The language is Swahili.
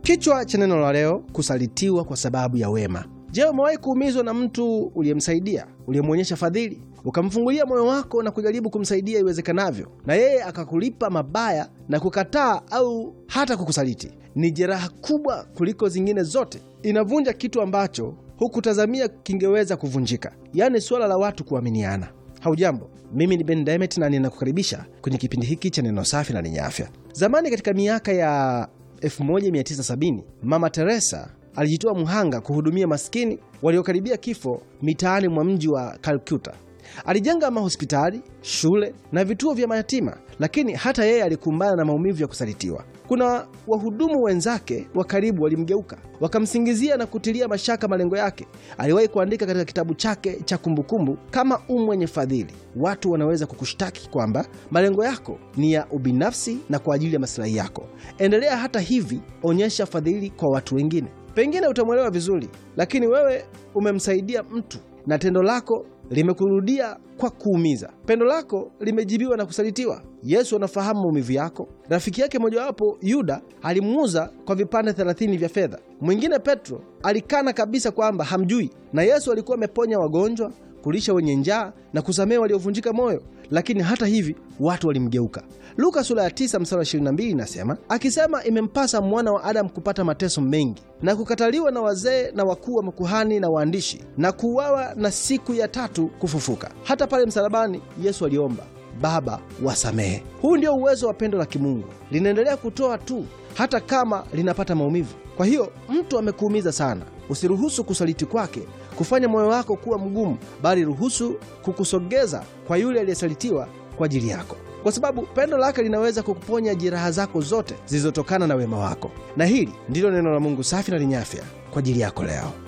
Kichwa cha neno la leo: kusalitiwa kwa sababu ya wema. Je, umewahi kuumizwa na mtu uliyemsaidia, uliyemwonyesha fadhili, ukamfungulia moyo wako na kujaribu kumsaidia iwezekanavyo, na yeye akakulipa mabaya na kukataa au hata kukusaliti? Ni jeraha kubwa kuliko zingine zote, inavunja kitu ambacho hukutazamia kingeweza kuvunjika, yaani suala la watu kuaminiana. Haujambo, mimi ni Ben Demet na ninakukaribisha kwenye kipindi hiki cha neno safi na lenye afya. Zamani katika miaka ya 1970 Mama Teresa alijitoa mhanga kuhudumia maskini waliokaribia kifo mitaani mwa mji wa Calcutta. Alijenga mahospitali, shule na vituo vya mayatima, lakini hata yeye alikumbana na maumivu ya kusalitiwa. Kuna wahudumu wenzake wa karibu walimgeuka, wakamsingizia na kutilia mashaka malengo yake. Aliwahi kuandika katika kitabu chake cha kumbukumbu, kama u mwenye fadhili, watu wanaweza kukushtaki kwamba malengo yako ni ya ubinafsi na kwa ajili ya masilahi yako. Endelea hata hivi, onyesha fadhili kwa watu wengine. Pengine utamwelewa vizuri, lakini wewe umemsaidia mtu na tendo lako limekurudia kwa kuumiza. Pendo lako limejibiwa na kusalitiwa. Yesu anafahamu maumivu yako. Rafiki yake mojawapo Yuda alimuuza kwa vipande thelathini vya fedha. Mwingine Petro alikana kabisa kwamba hamjui, na Yesu alikuwa ameponya wagonjwa, kulisha wenye njaa na kusamehe waliovunjika moyo, lakini hata hivi watu walimgeuka. Luka sura ya 9 mstari wa 22 inasema, akisema imempasa mwana wa Adamu kupata mateso mengi na kukataliwa na wazee na wakuu wa makuhani na waandishi na kuuawa na siku ya tatu kufufuka. Hata pale msalabani Yesu aliomba, Baba, wasamehe. Huu ndio uwezo wa pendo la kimungu, linaendelea kutoa tu hata kama linapata maumivu. Kwa hiyo mtu amekuumiza sana, usiruhusu kusaliti kwake kufanya moyo wako kuwa mgumu, bali ruhusu kukusogeza kwa yule aliyesalitiwa kwa ajili yako, kwa sababu pendo lake linaweza kukuponya jeraha zako zote zilizotokana na wema wako. Na hili ndilo neno la Mungu safi na lenye afya kwa ajili yako leo.